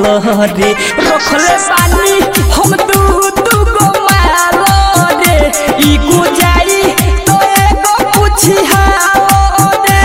रे रखले बानी हम दू दू गो माल रे ई गुजाई तो एगो पूछी हाओ रे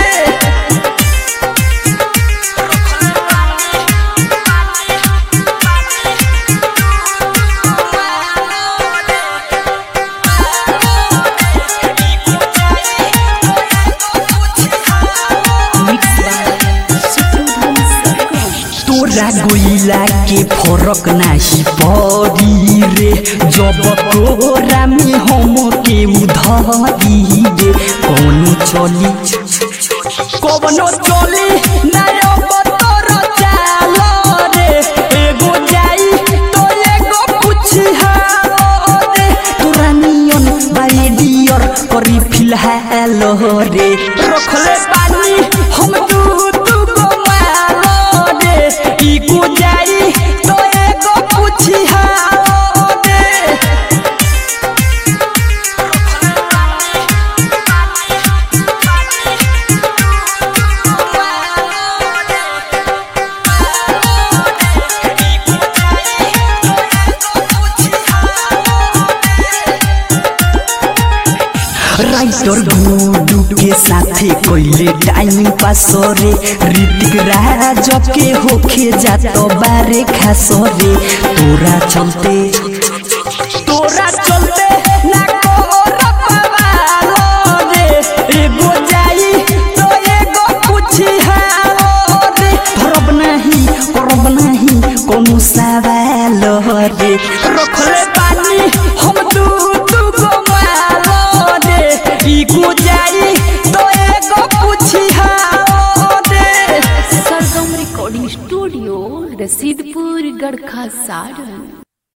तोरा गोइला के फरक नाही पड़ी रे जब तोरा में हम के उधरी रे कौनो चली कौनो चली नयो बतर चाल रे एगो जाई तो एगो पूछी हाओ रे तोरा नियन बाई डियर करी फिलहाल रे रखले बानी हम दू दू गो माल रे ई गुजाई तो एगो पूछी हाओ रे राइटर गुडू के साथे कोइले टाइम पास रे ऋतिक राज के होखे जात बारे खास रे तोरा चलते तोरा चलते ना कोहर पवाल रे एगो जाई तो एगो पूछी हाओ रे करब नहीं करब नहीं कोनो सवाल रे रखले बानी हम दू दू गो माल रे ई गुजाई तो एगो पूछी हाओ रे सरगम रिकॉर्डिंग स्टूडियो रसीदपुर गढ़खा सारण